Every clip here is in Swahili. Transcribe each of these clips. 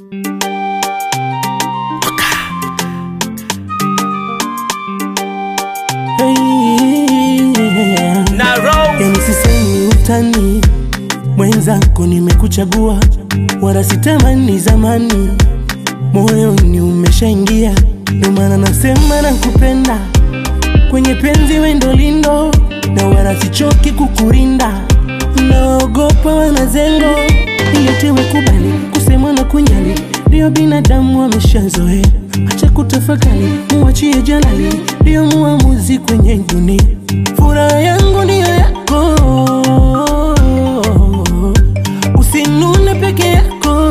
Yani sisemi utani, mwenzako nimekuchagua, wala sitamani zamani, moyoni umeshaingia, ndio maana nasema nakupenda, kwenye penzi wendo lindo, na wala sichoki kukurinda, naogopa wanazengo, iletewe kubali, kusema na kunyali, ndio binadamu wameshazoea, acha kutafakari, muachie jalali, ndio muamuzi kwenye dunia, furaha yangu ndiyo yako, usinune peke yako,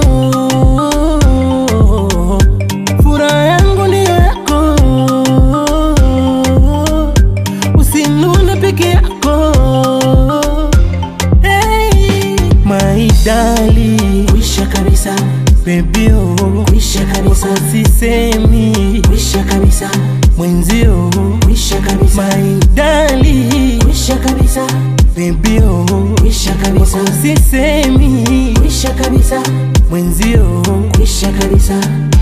furaha yangu ndiyo yako, usinune peke yako, hey, my darling, Kwisha kabisa, baby oh, kwisha kabisa, sisemi kwisha kabisa, mwenzio, kwisha kabisa, my darling, kwisha kabisa, baby oh, kwisha kabisa, sisemi kwisha kabisa, mwenzio kwisha kabisa.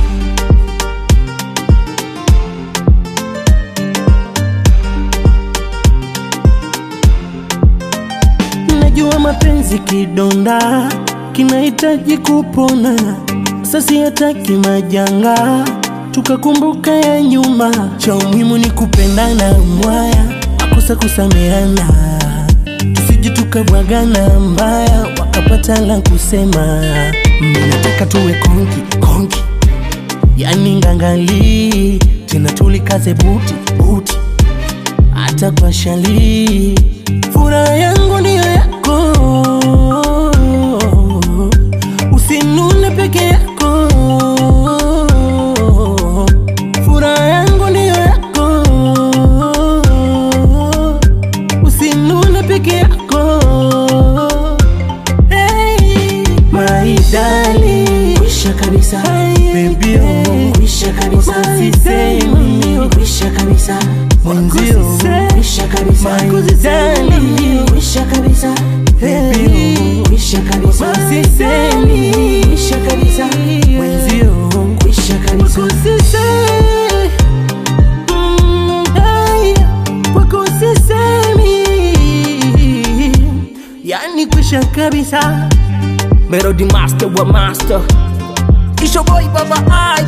Najua mapenzi kidonda kinahitaji kupona, sasa hataki majanga, tukakumbuka ya nyuma. Cha muhimu ni kupendana, mwaya makosa kusameana, tusije tukabwagana mbaya, wakapata la kusema. Mimi nataka tuwe konki konki, yani ngangali tena, tulikaze buti buti hata kwa shali. Furaha yangu ndiyo yako, usinune peke yako. Furaha yangu ndiyo yako, usinune peke yako. Hey, my darling, Kwisha kabisa, baby oh, kwisha kabisa, sisemi kwisha kabisa, mwenzio, kwisha kabisa, my darling, kwisha kabisa, baby oh. kwisha kabisa, Sisemi kwisha kabisa, mwenzio kwisha kabisa. Kusise- Mm, hey, kwako sisemi. yani kwisha kabisa Melody master wa master Isho boy baba I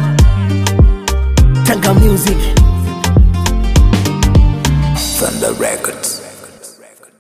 tanga music Thunder Records.